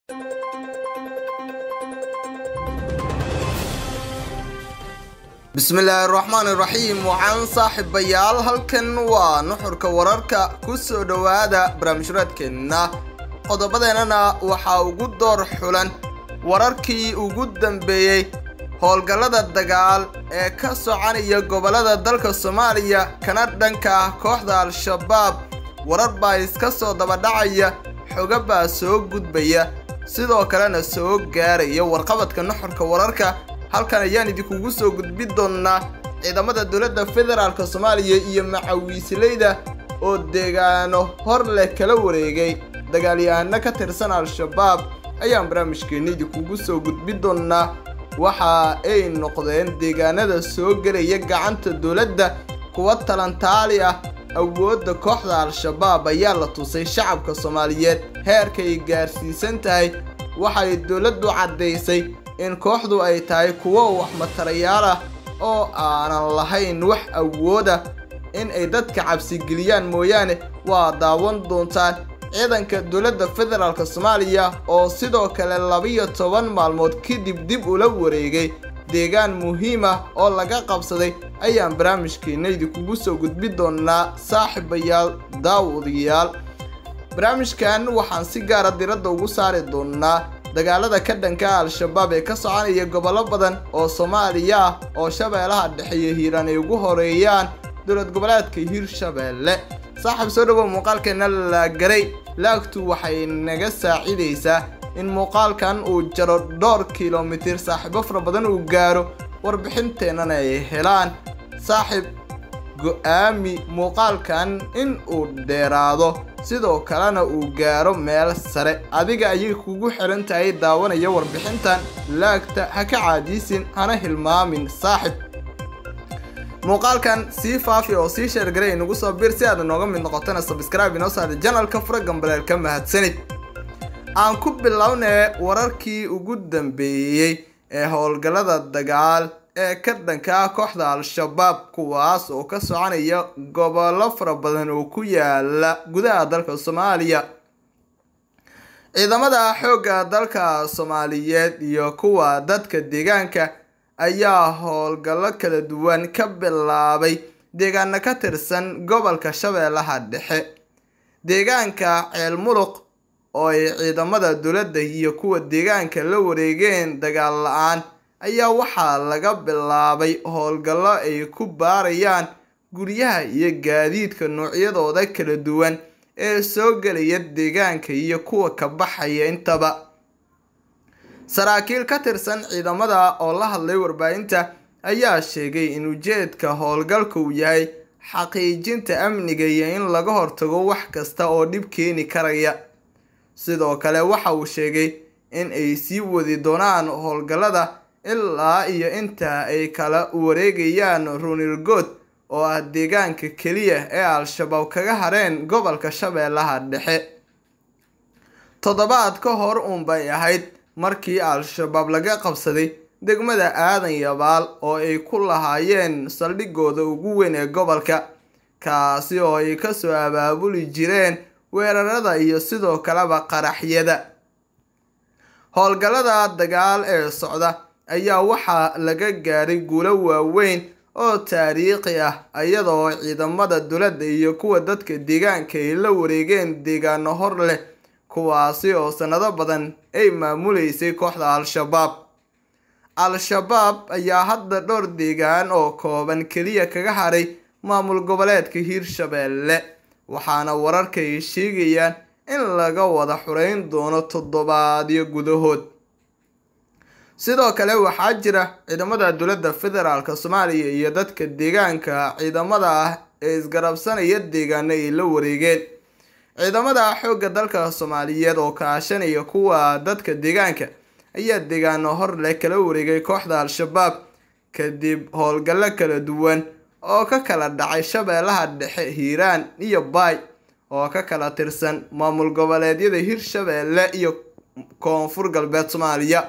bismillaahi raxmaani raxiim waxaan saaxiibayaal halkan waa nuxurka wararka ku soo dhowaada barnaamijraadkeenna qodobadeennana waxaa ugu door xulan wararkii ugu dambeeyey howlgallada dagaal ee ka soconaya gobollada dalka soomaaliya kana dhanka ah kooxda al-shabaab warar baa iska soo dabadhacaya xoga baa soo gudbaya sidoo kalena soo gaaraya warqabadka nuxurka wararka halkan ayaan idinkugu soo gudbi doonnaa ciidamada dowladda federaalk soomaaliya iyo macawiisleyda oo deegaano hor leh kala wareegay dagaalyahano ka tirsan al-shabaab ayaan barnaamijkeenna idinkugu soo gudbi doonnaa waxa ay noqdeen deegaanada soo gelaya gacanta dowladda kuwa talantaali ah awoodda kooxda al-shabaab ayaa la tusay shacabka soomaaliyeed heerkay gaarsiisan tahay waxay dowladdu caddaysay in kooxdu ay tahay kuwo wax matarayaal ah oo aanan lahayn wax awooda in ay dadka cabsigeliyaan mooyaane waa daawan doontaan ciidanka dowladda federaalk soomaaliya oo sidoo kale labiyo toban maalmood kadib dib ula wareegay deegaan muhiim ah oo laga qabsaday ayaan barnaamijkeenna idinkugu soo gudbi doonnaa saaxiibayaal daawadayaal barnaamijkan waxaan si gaara diradda ugu saari doonnaa dagaalada ka dhanka al-shabaab ee ka soconaya gobollo badan oo soomaaliya ah oo shabeelaha dhexeeya hiiraan ay ugu horeeyaan dowlad goboleedka hiirshabeelle saaxiib soo dhawow muuqaalkeenna la garay laagtu waxay naga saacidaysaa in muuqaalkan uu jaro dhowr kilomitir saaxiibo fara badan uu gaaro warbixinteennana ay helaan saaxiib go-aami muuqaalkan in uu dheeraado sidoo kalena uu gaaro meel sare adiga ayay kugu xiran tahay daawanaya warbixintan laagta ha ka caadiisin hana hilmaamin saaxib muuqaalkan sii faafi oo sii sheergaray inagu soo bir si aad nooga mid noqotana sabscribe inoo saada janalka fura gambaleel ka mahadsanid aan ku bilownee wararkii ugu dambeeyey ee howlgallada dagaal ee ka dhanka ah kooxda al-shabaab kuwaas oo ka soconaya gobollo fara badan oo ku yaala gudaha dalka soomaaliya ciidamada xoogga dalka soomaaliyeed iyo kuwa dadka deegaanka ayaa howlgallo kala duwan ka bilaabay deegaano ka tirsan gobolka shabeellaha dhexe deegaanka ceel muluq oo ay ciidamada dowladda iyo kuwa deegaanka la wareegeen dagaal la-aan ayaa waxaa laga bilaabay howlgallo ay ku baarayaan guryaha iyo gaadiidka noocyadooda kala duwan ee soo gelaya deegaanka iyo kuwa ka baxaya intaba saraakiil ka tirsan ciidamada oo la hadlay warbaahinta ayaa sheegay in ujeedka howlgalka uu yahay xaqiijinta amniga iyo in laga hortago wax kasta oo dhib keeni karaya sidoo kale waxa uu sheegay in ay sii wadi doonaan howlgallada ilaa iyo inta ay kala wareegayaan runirgood oo ah deegaanka keliya ee al-shabaab kaga hareen gobolka shabeellaha dhexe toddobaad ka hor uunbay ahayd markii al-shabaab laga qabsaday degmada aadan yabaal oo ay ku lahaayeen saldhigooda ugu weyn ee gobolka kaasi oo ay kasoo abaabuli jireen weerarada iyo sidoo kaleba qaraxyada howlgallada dagaal ee socda ayaa waxaa laga gaaray guulo waaweyn oo taariikhi ah iyadoo ciidamada dowladda iyo kuwa dadka deegaanka ay la wareegeen deegaano hor leh kuwaasi oo sanado badan ay maamuleysay kooxda al-shabaab al-shabaab ayaa hadda dhowr deegaan oo kooban keliya kaga haray maamul goboleedka hiirshabeelle waxaana wararka ay sheegayaan in laga wada xureyn doono toddobaadyo gudahood sidoo kale waxaa jira ciidamada dowladda federaalk soomaaliya iyo dadka deegaanka ciidamada ah ee isgarabsanaya deegaano ay la wareegeen ciidamada xoogga dalka soomaaliyeed oo kaashanaya kuwa dadka deegaanka ayaa deegaano hor leh kala wareegay kooxda al-shabaab kadib howlgallo kala duwan oo ka kala dhacay shabeellaha dhexe hiiraan iyo baay oo ka kala tirsan maamul goboleedyada hirshabeelle iyo koonfur galbeed soomaaliya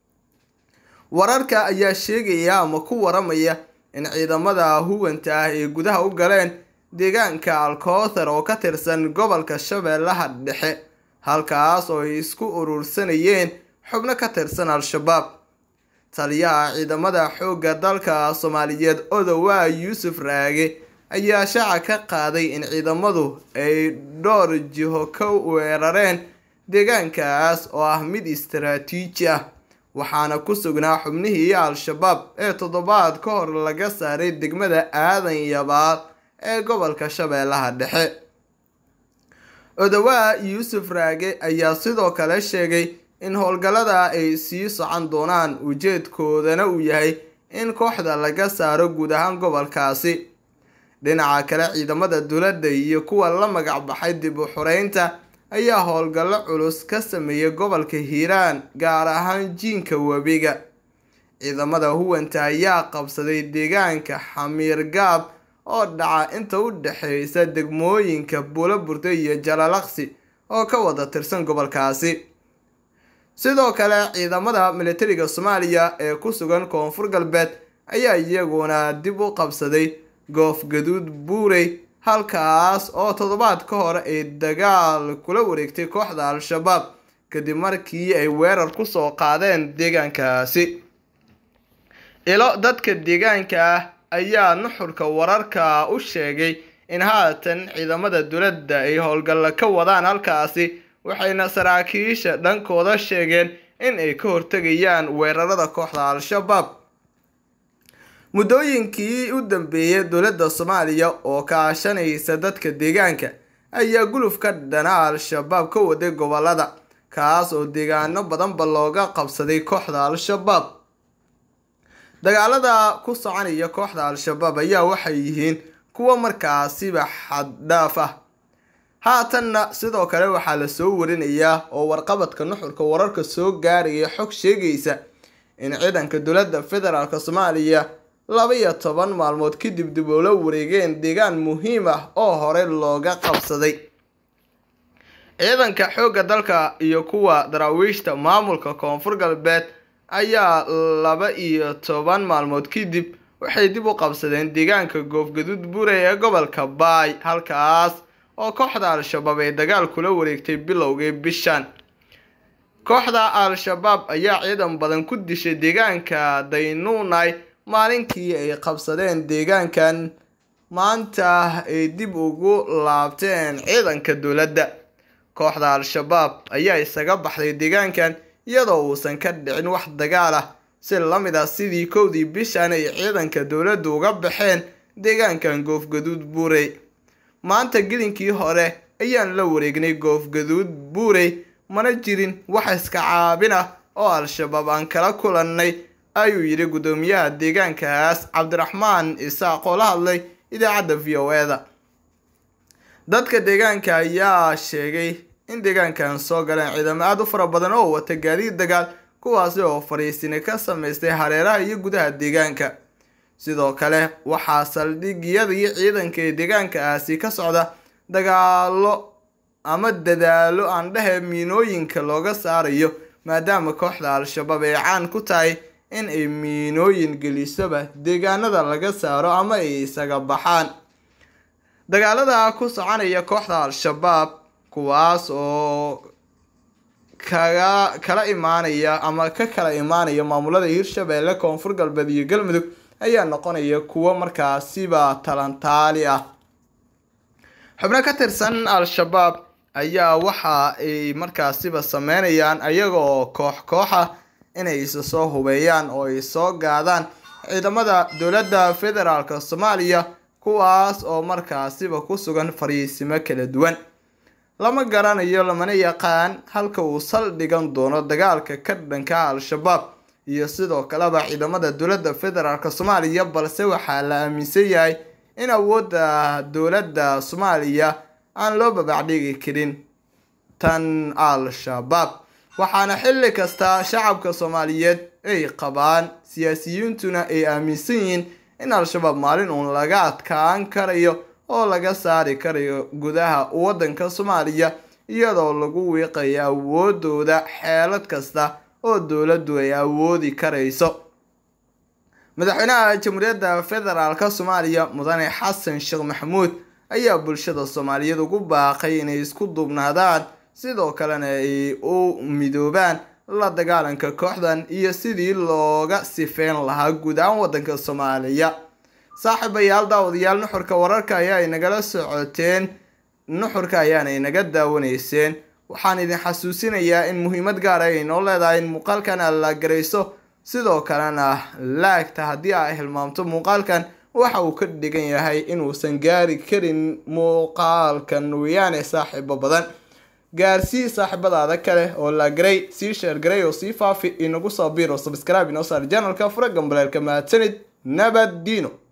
wararka ayaa sheegaya ama ku waramaya in ciidamada huwanta ah ay gudaha u galeen deegaanka alkoothar oo ka tirsan gobolka shabeellaha dhexe halkaas oo ay isku urursanayeen xubno ka tirsan al-shabaab taliyaha ciidamada xoogga dalka soomaaliyeed odowaa yuusuf raage ayaa shaaca ka qaaday in ciidamadu ay dhowr jiho ka weerareen deegaankaas oo ah mid istaraatiiji ah waxaana ku sugnaa xubnihii al-shabaab ee toddobaad ka hor laga saaray degmada aadan yabaal ee gobolka shabeellaha dhexe odowaa yuusuf raage ayaa sidoo kale sheegay in howlgallada ay sii socon doonaan ujeedkoodana uu yahay in kooxda laga saaro guud ahaan gobolkaasi dhinaca kale ciidamada dowladda iyo kuwa la magac baxay dib u xureynta ayaa howlgallo culus ka sameeyay gobolka hiiraan gaar ahaan jiinka webiga ciidamada huwanta ayaa qabsaday deegaanka xamiir gaab oo dhaca inta u dhexeysa degmooyinka buulaburda iyo jalalaqsi oo ka wada tirsan gobolkaasi sidoo kale ciidamada militariga soomaaliya ee ku sugan koonfur galbeed ayaa iyaguna dib u qabsaday goof gaduud buurey halkaas oo toddobaad ka hor ay dagaal kula wareegtay kooxda al-shabaab kadib markii ay weerar kusoo qaadeen deegaankaasi ilo dadka deegaanka ah ayaa nuxurka wararka u sheegay in haatan ciidamada dowladda ay howlgalla ka wadaan halkaasi waxayna saraakiisha dhankooda sheegeen in ay ka hortegayaan weerarada kooxda al-shabaab muddooyinkii u dambeeyay dowladda soomaaliya oo kaashanaysa dadka deegaanka ayaa guluf ka dhana al-shabaab ka waday gobolada kaas oo deegaano badanba looga qabsaday kooxda al-shabaab dagaalada ku soconaya kooxda al-shabaab ayaa waxay yihiin kuwa markaasiba xaddhaaf ah haatanna sidoo kale waxaa la soo warinayaa oo warqabadka nuxurka wararka soo gaaraya xog sheegaysa in ciidanka dowladda federaalk soomaaliya laba iyo toban maalmood kadib dib ula wareegeen deegaan muhiim ah oo hore looga qabsaday ciidanka xoogga dalka iyo kuwa daraawiishta maamulka koonfur galbeed ayaa laba iyo toban maalmood kadib waxay dib u qabsadeen deegaanka goofgaduud buurey ee gobolka baay halkaas oo kooxda al-shabaab ay dagaal kula wareegtay bilowgii bishan kooxda al-shabaab ayaa ciidan badan ku dishay deegaanka daynuunay maalinkii ay qabsadeen deegaankan maanta ay dib ugu laabteen ciidanka dowladda kooxda al-shabaab ayaa isaga baxday deegaankan iyadoo uusan ka dhicin wax dagaal ah si lamid ah sidii kowdii bishan ay ciidanka dowladdu uga baxeen deegaankan goofgaduud buurey maanta gelinkii hore ayaan la wareegnay goofgaduud buurey mana jirin wax iska caabin ah oo al-shabaab aan kala kulannay ayuu yidhi guddoomiyaha deegaankaas cabdiraxmaan isaaq oo la hadlay idaacadda v o e da dadka deegaanka ayaa sheegay in deegaankan soo galeen ciidamo aada u fara badan oo wata gaadiid dagaal kuwaasi oo fariisini ka samaystay hareeraha iyo gudaha deegaanka sidoo kale waxaa saldhigyadii ciidanka ee deegaankaasi ka socda dagaalo ama dadaalo aan dhehe miinooyinka looga saarayo maadaama kooxda al-shabaab ay caan ku tahay in ay miinooyin gelisoba deegaanada laga saaro ama ay isaga baxaan dagaalada ku soconaya kooxda al-shabaab kuwaas oo kaga kala imaanaya ama ka kala imaanaya maamulada hirshabeelle koonfur galbeed iyo galmudug ayaa noqonaya kuwo markaasiba talantaali ah xubno ka tirsan al-shabaab ayaa waxa ay markaasiba sameynayaan ayaga oo koox koox ah inay isa soo hubeeyaan oo ay soo gaadaan ciidamada dowladda federaalk soomaaliya kuwaas oo markaasiba ku sugan fariisimo kala duwan lama garanayo lamana yaqaan halka uu saldhigan doono dagaalka ka dhanka al-shabaab iyo sidoo kaleba ciidamada dowladda federaalk soomaaliya balse waxaa la aaminsan yahay in awoodda dowladda soomaaliya aan loo babacdhigi karin tan al-shabaab waxaana xilli kasta shacabka soomaaliyeed ay qabaan siyaasiyiintuna ay aaminsan yihiin in al-shabaab maalin uun laga adkaan karayo oo laga saari karayo gudaha waddanka soomaaliya iyadoo lagu wiiqayo awoodooda xeelad kasta oo dowladdu ay awoodi karayso madaxweynaha jamhuuriyadda federaalk soomaaliya mudane xasan sheekh maxamuud ayaa bulshada soomaaliyeed ugu baaqay inay isku duubnaadaan sidoo kalena ay u midoobaan la dagaalanka kooxdan iyo sidii looga sifeyn lahaa guud ahaan waddanka soomaaliya saaxiibayaal daawadayaal nuxurka wararka ayaa inagala socoteen nuxurka ayaana inaga daawanayseen waxaan idin xasuusinayaa in muhiimad gaara ay noo leedahay in muuqaalkan aad la garayso sidoo kalena laagta haddii aa hilmaamto muuqaalkan waxa uu ka dhigan yahay inuusan gaari karin muuqaalkan weyaane saaxiibo badan gaarsii saaxiibadaada kale oo la garay sii sheergaray oo sii faafi inagu soo biiro subscribe inoo saar janalka fura gambaleelka mahadsanid nabad diino